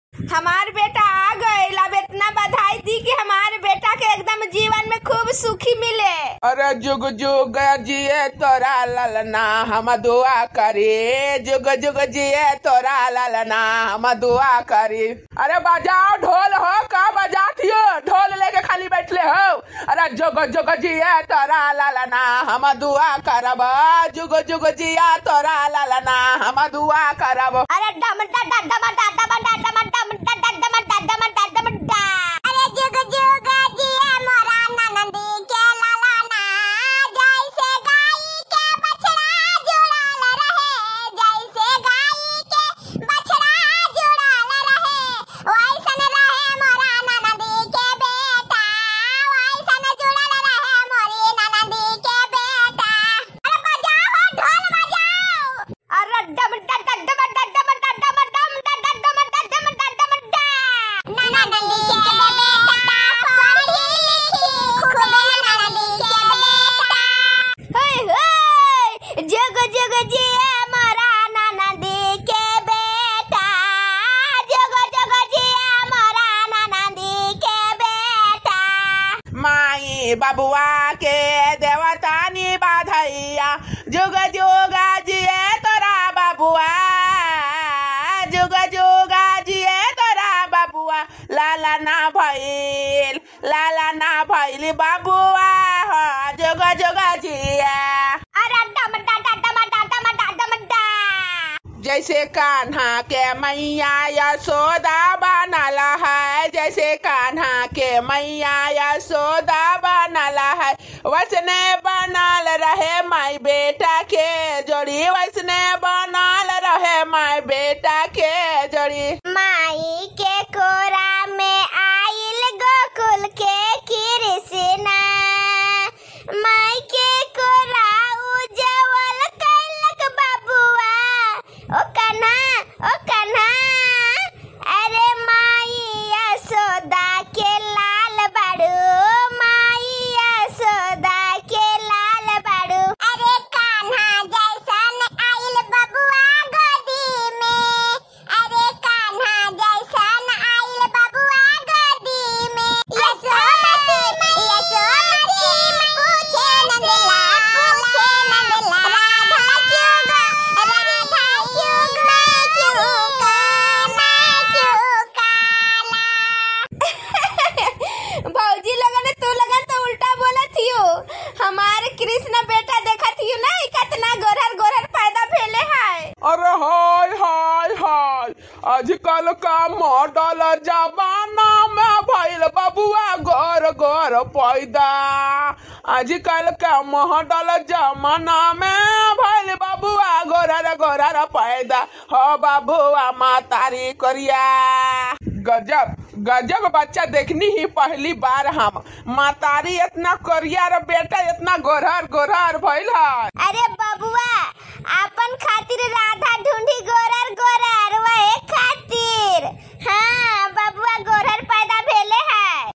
हमार बेटा आ गइल अब इतना बधाई दी कि हमारे बेटा के एकदम जीवन में खूब सुखी मिले अरे जुग जुग जिए तोरा ललना हम दुआ करी जुग जुग जिए तोरा ललना हम दुआ करी अरे बजाओ ढोल हो का बजाती हो ढोल लेके खाली बैठले हो अरे जुग जुग जिए तोरा ललना हम दुआ करब जुग जुग जिया तोरा ललना हम दुआ करब अरे डम डा डा डम डा डम डा डम डम डा डा डम डा डम डा डम डा अरे जुग जुग जिए मोरा ननदी के लाला ना जैसे गाय के बछड़ा जुड़ल रहे जैसे गाय के बछड़ा जुड़ल रहे वैसन रहे मोरा ननदी के बेटा वैसन जुड़ल रहे मोरी ननदी के बेटा अरे बजाओ ढोल बजाओ अरे डम डम डम डम डम डम डम डम डम डम डम डम डम डम डम ननदी के बेटा पढ़ी लिखी खूब ननदी के बेटा होय होय जग जग जिए मोरा ननदी के बेटा जग जग जिए मोरा ननदी के बेटा माई बबुआ के देवतानी बाधैया जुग जुग जिए तोरा बबुआ जुग जुग जिए तोरा बबुआ लाला ना भइल लाला ना भइल बबुआ हो जुग जुग जिए अरे डम डा डा डम डा डम डा डम डा जैसे कान्हा के मैया यशोदा बनल है जैसे कान्हा के मैया यशोदा बनल है वैसने बनल रहे माई बेटा के जोड़ी वैसने बनल रहे माई बेटा के जोड़ी माई के कोरा में आइल गोकुल के कृष्णा माई के कोरा उजवल कैलक बबुआ ओ कन्हा ओ कन्हा अरे माई यशोदा के लाल बाड़ू माई यशोदा के लाल बाड़ू अरे कान्हा जैसन आइल बबुआ गोदी में अरे कान्हा जैसन आइल बबुआ गोदी में यशोमती मैया यशोमती पूछे नंदला पूछे नंदला राधा क्यों गो राधा क्यों मैं क्यों का मैं क्यों काला भौजी लगन तू लगन तो उल्टा बोला थियो हमारे कृष्ण बेटा देखा थियो ना ई कितना गोरहर गोरहर पैदा भेले है अरे हाय हाय हाय आजकल का मॉडल जमाना में भइल बबुआ घर घर पैदा आजकल का मॉडल जमाना में भइल बबुआ गोरर गोरर पैदा हो बबुआ मातारी करिया गजब गजब बच्चा देखनी ही पहली बार हम मातारी इतना करिया रे बेटा इतना गोरहर गोरहर भइल है अरे बबुआ अपन खातिर राधा ढूंढी गोरर गोरर वही खातिर हाँ बबुआ गोरहर पैदा भेले है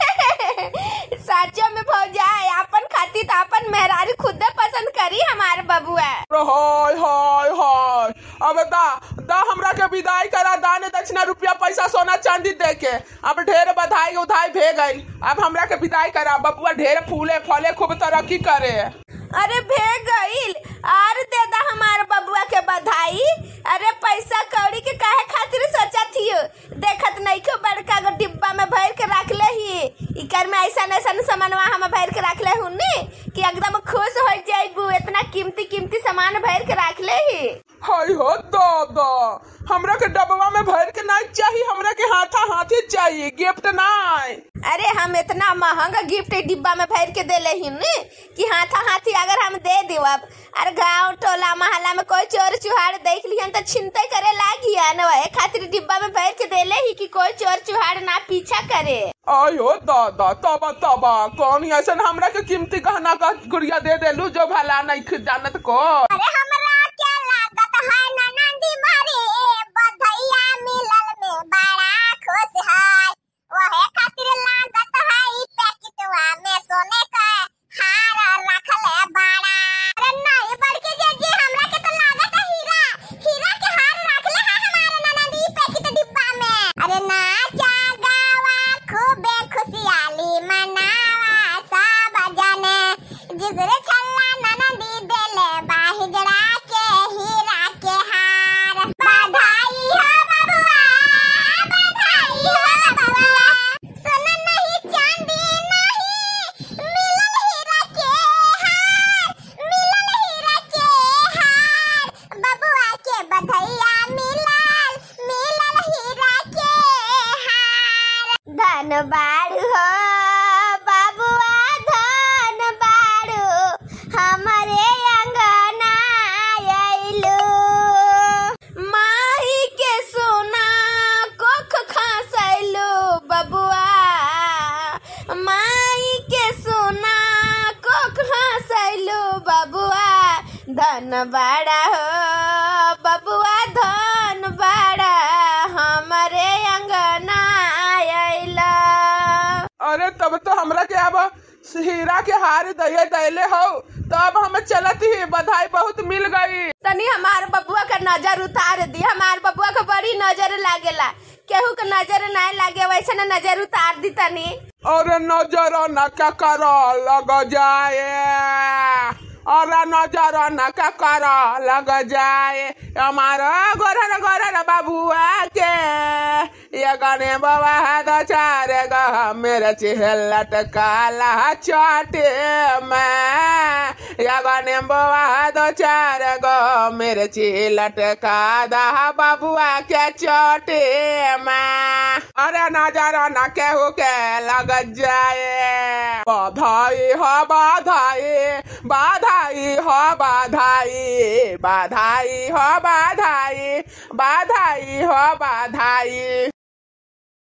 सचो में भौजाई अपन खातिर तो अपन मेहरारू खुद पसंद करी हमारे बबुआ हाय हाय हाय अब दा दा हमरा के विदाई करा दान दक्षिणा रुपया पैसा सोना चांदी दे के अब ढेर बधाई उधाई भे गई अब हमरा के विदाई करा बबुआ ढेर फूले फले खूब तरक्की करे अरे भे गईल और दे दा हमारे बबुआ के बधाई अरे पैसा कौड़ी के काहे खातिर सोचा थियो देखत नहीं क्यों बड़का गो डिब्बा में भर के रख ले ही इकर में ऐसा ऐसा सामानवा हम भर के रख ले हुन्नी कि एकदम खुश हो जाइबू इतना कीमती कीमती सामान भर के रख ले ही हाय हो दादा हमरा के डबवा में भर के नहीं चाहिए हमरा के हाथा हाथी चाहिए गिफ्ट नहीं अरे हम इतना महंगा गिफ्ट डिब्बा में भर के देले ही ने कि हाथा हाथी अगर हम दे देवब अरे गांव टोला मोहल्ला में कोई चोर चुहाड़ देख लिहन तो छिनते करे लागी न वही खातिर डिब्बा में भर के देले ही कि कोई चोर चुहाड़ ना पीछा करे आयो दादा तबा तबा कौन ऐसा हमरा के कीमती गहना का गुड़िया दे देलू जो भला नहीं खुद जानत को अरे हमरा क्या लागत है ननंदी मारे बधैया मिलल में बड़ा खुश है वहे खातिर लागत है ई पैकेटवा में सोने का हार रखल है बड़ा अरे नहीं बड़के जे जे हमरा के तो लागत है हीरा हीरा के हार रखले है हमारे ननंदी पैकेट डिब्बा में धन बाड़ू हो बबुआ धन बाड़ू हमरे अंगना आइलू माही के सोना कोख खासैलू बबुआ माई के सोना कोख खासैलू बबुआ धन बाड़ा हो बबुआ धन बाड़ा हमरे अंगना आइला अरे तब तो हमरा के अब हीरा के हार दये दैले हो तब हम चलत ही बधाई बहुत मिल गई तनी हमार बबुआ का नजर उतार दी हमार बबुआ का बड़ी नजर लागेला केहू के नजर नहीं लागे वैसे ना नजर उतार दी तनी अरे नजर न क्या कर लग जाए अरे नजर न क्या कर लग जाए हमारा गोरन गोरन बाबुआ के ये गने बाबा है दो चार गह मेरे चेहरा काला चाटे मैं ये गने बाबा है दो चार गह मेरे चिलट का दहा बाबुआ के चोटे मैं अरे नजर न केहू के लग जाए बधाई हो बधाई बधाई हो बधाई बधाई हो बधाई बधाई हो बधाई